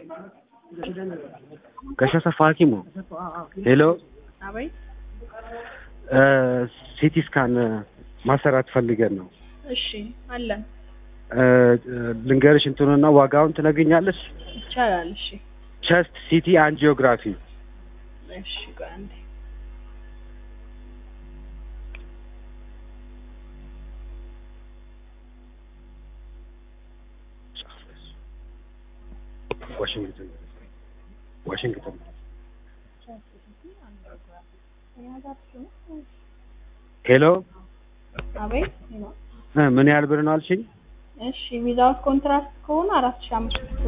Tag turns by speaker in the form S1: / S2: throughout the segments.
S1: ከሸሰፋ ሐኪሙ ሄሎ
S2: አቤት።
S1: ሲቲ ስካን ማሰራት ፈልገን ነው።
S2: እሺ አለን
S1: እ፣ ልንገርሽ እንትኑና ዋጋውን ትነግኛለሽ?
S2: ይቻላል። እሺ
S1: ቸስት ሲቲ አንጂኦግራፊ
S2: እሺ ቆይ አንዴ
S1: ዋሽንግተን ዋሽንግተን ሄሎ
S2: አቤት።
S1: እ፣ ምን ያህል ብር ነው አልሽኝ?
S2: እሺ ዊዛውት ኮንትራክት ከሆነ አራት ሺህ አምስት መቶ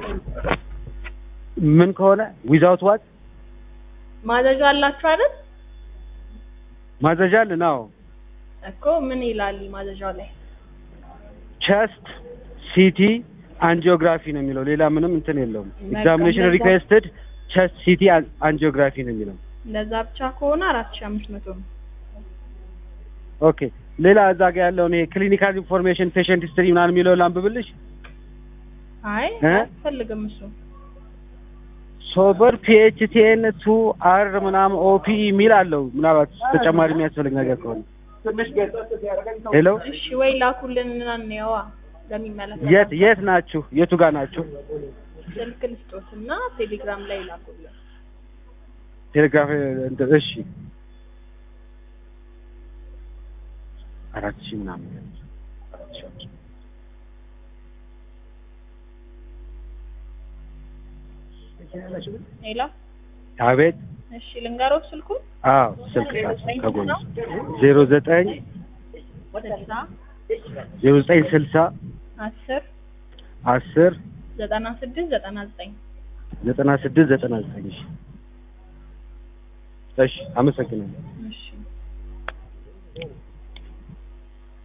S1: ምን ከሆነ ዊዛውት ዋት
S2: ማዘዣ አላችሁ አይደል?
S1: ማዘዣ አለን? አዎ
S2: እኮ ምን ይላል ማዘዣው ላይ?
S1: ቸስት ሲቲ አንጂኦግራፊ ነው የሚለው ሌላ ምንም እንትን የለውም።
S2: በቃ
S1: ኤግዛሚኔሽን
S2: እንደዛ-
S1: ሪኩዌስትድ ቸስት ሲቲ አንጂኦግራፊ ነው የሚለው።
S2: እንደዛ ብቻ ከሆነ አራት ሺህ አምስት መቶ ነው።
S1: ኦኬ ሌላ እዛ ጋ ያለውን ይሄ ክሊኒካል ኢንፎርሜሽን ፔሽንት ሂስትሪ ምናምን የሚለው ላንብብልሽ።
S2: አይ
S1: እ?
S2: አያስፈልግም እሱ።
S1: ሶበር ፒኤችቲኤን ቱ አር ምናምን ኦፒ የሚል አለው። ምናልባት ተጨማሪ የሚያስፈልግ ነገር ከሆነ ሄሎ
S2: እሺ ወይ ላኩልን እና እንየዋ ለሚመለከት
S1: የት የት ናችሁ? የቱ ጋር ናችሁ?
S2: ስልክ ልስጦት እና ቴሌግራም ላይ ላኩልን።
S1: ቴሌግራፍ እንትን እሺ አራት ሺህ ምናምን አራት ሺህ አምስት መቶ
S2: ሌላ
S1: አቤት
S2: እሺ ልንገሮት ስልኩን
S1: አዎ ስልክ ከጎን ዜሮ ዘጠኝ
S2: ስልሳ
S1: ዜሮ ዘጠኝ ስልሳ
S2: አስር
S1: አስር
S2: ዘጠና ስድስት ዘጠና ዘጠኝ
S1: ዘጠና ስድስት ዘጠና ዘጠኝ እሺ እሺ አመሰግናለሁ
S2: እሺ